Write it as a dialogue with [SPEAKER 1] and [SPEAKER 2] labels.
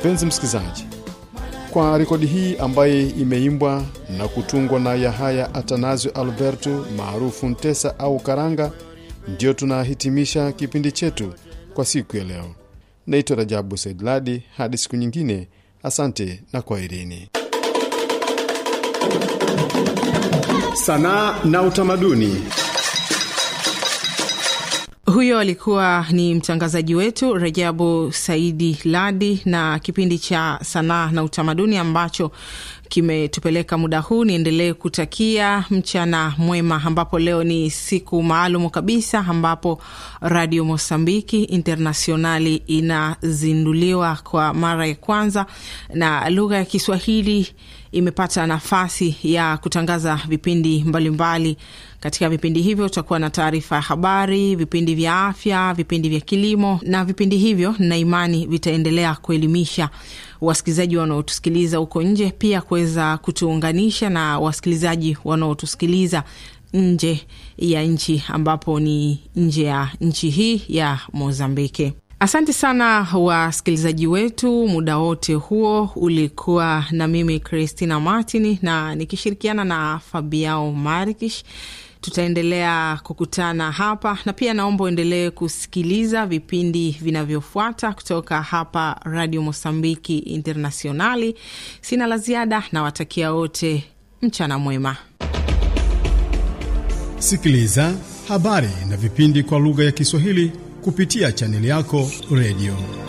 [SPEAKER 1] Mpenzi msikilizaji, kwa rekodi hii ambaye imeimbwa na kutungwa na Yahaya Atanasio Alberto maarufu Ntesa au Karanga, ndio tunahitimisha kipindi chetu kwa siku ya leo. Naitwa Rajabu Saidladi. Hadi siku nyingine, asante na kwaherini. Sanaa na utamaduni.
[SPEAKER 2] Huyo alikuwa ni mtangazaji wetu Rajabu Saidi Ladi na kipindi cha sanaa na utamaduni ambacho kimetupeleka muda huu. Niendelee kutakia mchana mwema, ambapo leo ni siku maalum kabisa ambapo Radio Mosambiki Internationali inazinduliwa kwa mara ya kwanza na lugha ya Kiswahili imepata nafasi ya kutangaza vipindi mbalimbali mbali. Katika vipindi hivyo tutakuwa na taarifa ya habari, vipindi vya afya, vipindi vya kilimo, na vipindi hivyo na imani vitaendelea kuelimisha wasikilizaji wanaotusikiliza huko nje, pia kuweza kutuunganisha na wasikilizaji wanaotusikiliza nje ya nchi, ambapo ni nje ya nchi hii ya Mozambiki. Asante sana wasikilizaji wetu, muda wote huo ulikuwa na mimi Christina Martin na nikishirikiana na Fabiao Marikish. Tutaendelea kukutana hapa na pia naomba uendelee kusikiliza vipindi vinavyofuata kutoka hapa Radio Mosambiki Internationali. Sina la ziada, nawatakia wote mchana mwema.
[SPEAKER 3] Sikiliza habari na vipindi kwa lugha ya Kiswahili kupitia chaneli yako redio